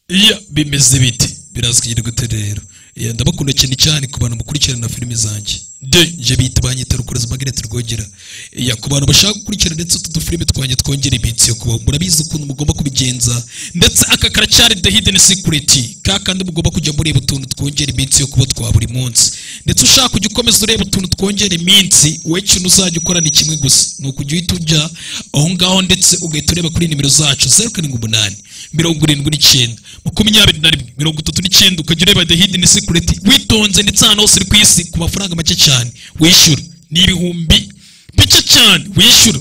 iya bimeze biti birazwira gute rero ndabakunda cyane cyane ku bantu bakurikirana filime zanjye de nje bita banyita rukureza magnete rwogera ku bantu bashaka gukurikira ndetse utu dufilime twanjye twongera iminsi yo kubaho murabizi ukuntu mugomba kubigenza ndetse aka karacyari the hidden secret ka kandi mugomba kujya mureba utuntu twongera iminsi yo kuba twa buri munsi ndetse ushaka kujya ukomeza ureba utuntu twongera iminsi we kintu uzajya ukora ni kimwe gusa ni ukujya uhita ujya aho ngaho ndetse ugahita ureba kuri nimero zacu zeru karindwi umunani mirongo irindwi n'icyenda makumyabiri na rimwe mirongo itatu n'icyenda ukajya ureba the hidden secret witonze ndetse ahantu hose uri ku isi ku mafaranga make cyane wishyura ni ibihumbi bike cyane wishyura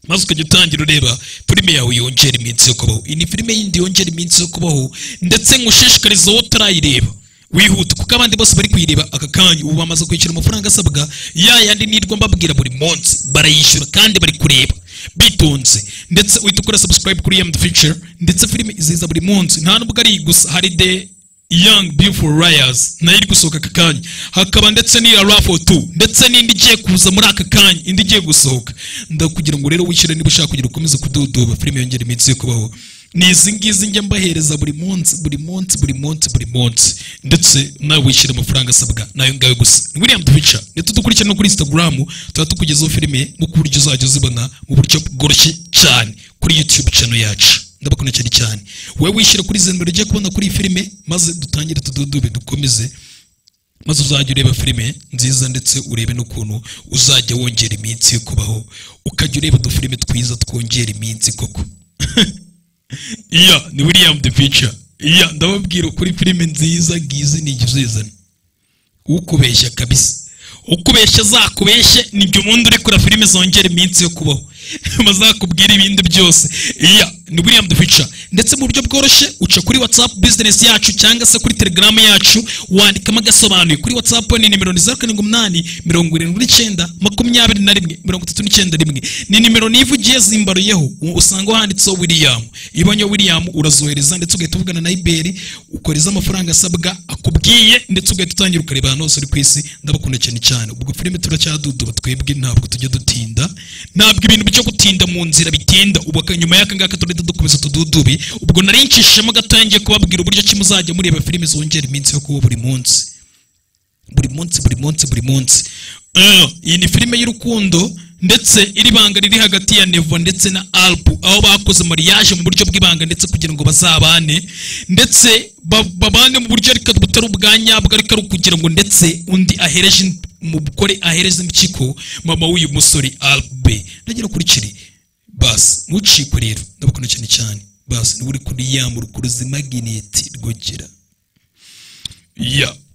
maze ukajya utangira ureba filime yawe yongera iminsi yo kubaho iyi ni filime yindi yongera iminsi yo kubaho ndetse ngushishikariza wowe utarayireba wihuta kuko abandi bose bari kuyireba aka kanya ubu bamaze kwishyura amafaranga asabwa ya yandi nirwa mbabwira buri munsi barayishyura kandi bari kureba bitonze ndetse uhita ukora subscribe kuri yamudu ficara ndetse filime iziza buri munsi nta nubwo ari iyi gusa hari de young beautiful liars nayo iri gusohoka aka kanya hakaba ndetse n'iya rafo tu ndetse n'indi igiye kuza muri aka kanya indi igiye gusohoka ndakugira ngo rero wishyure niba ushaka kugira ukomeze kududuba filime yongera iminsi yo kubaho ni izi ngizi njya mbahereza buri munsi buri munsi buri munsi buri munsi ndetse nawe wishyura amafaranga asabwa nayo ngayo gusa ni william dubica ndetse dukurikirana no kuri instagram tuba tukugezaho filime mu buryo uzajya uzibona mu buryo bworoshye cyane kuri youtube channel yacu ndabakunda cyane cyane wowe wishyira kuri izi nimero ugiye kubona kuri iyi filime maze dutangire tududube dukomeze maze uzajya ureba filime nziza ndetse urebe n'ukuntu uzajya wongera iminsi yo kubaho ukajya ureba udufilime twiza twongera iminsi koko iya ni william the pica iya ndababwira kuri filime nziza ngizi ni uzizana ukubeshya kabisa ukubeshya zakubeshye nibyo ubundi uri kura filime zongera iminsi yo kubaho bazakubwira ibindi byose iya ni william dufica ndetse mu buryo bworoshye uca kuri whatsapp business yacu cyangwa se kuri telegram yacu wandikamo agasobanuye kuri whatsapp ni nimero ni zeru karindwi umunani mirongo irindwi n'icyenda makumyabiri na rimwe mirongo itatu n'icyenda rimwe ni nimero nivugiye zimbaruyeho usanga wanditseho william ibonye william urazohereza ndetse ugahita uvugana na iberi ukoreza amafaranga asabwa akubwiye ndetse ugahita utangira ukareba ahantu hose uri ku isi ndabakunda cyane cyane ubwo filime turacyaduduba twebwe ntabwo tujya dutinda ntabwo ibintu byo gutinda mu nzira bitinda ubu nyuma y'aka ngaka turi dukomeza tududube ubwo nari ncishijemo gatoya ngiye kubabwira uburyo ki muzajya mureba filime zongera iminsi yo kuba buri munsi buri munsi buri munsi buri munsi iyi ni filime y'urukundo ndetse iri banga riri hagati ya nevo ndetse na alpu aho bakoze mariage mu buryo bw'ibanga ndetse kugira ngo bazabane ndetse babane mu buryo ariko butari ubwa nyabwo ariko ari ukugira ngo ndetse undi ahereje umugore ahereza impyiko mama w'uyu musore albe nagira kuri kiri basi ntucikwe rero ndabakunda cyane cyane basi niba uri kuri yamu rukuru zimagineti rwogera ya yeah.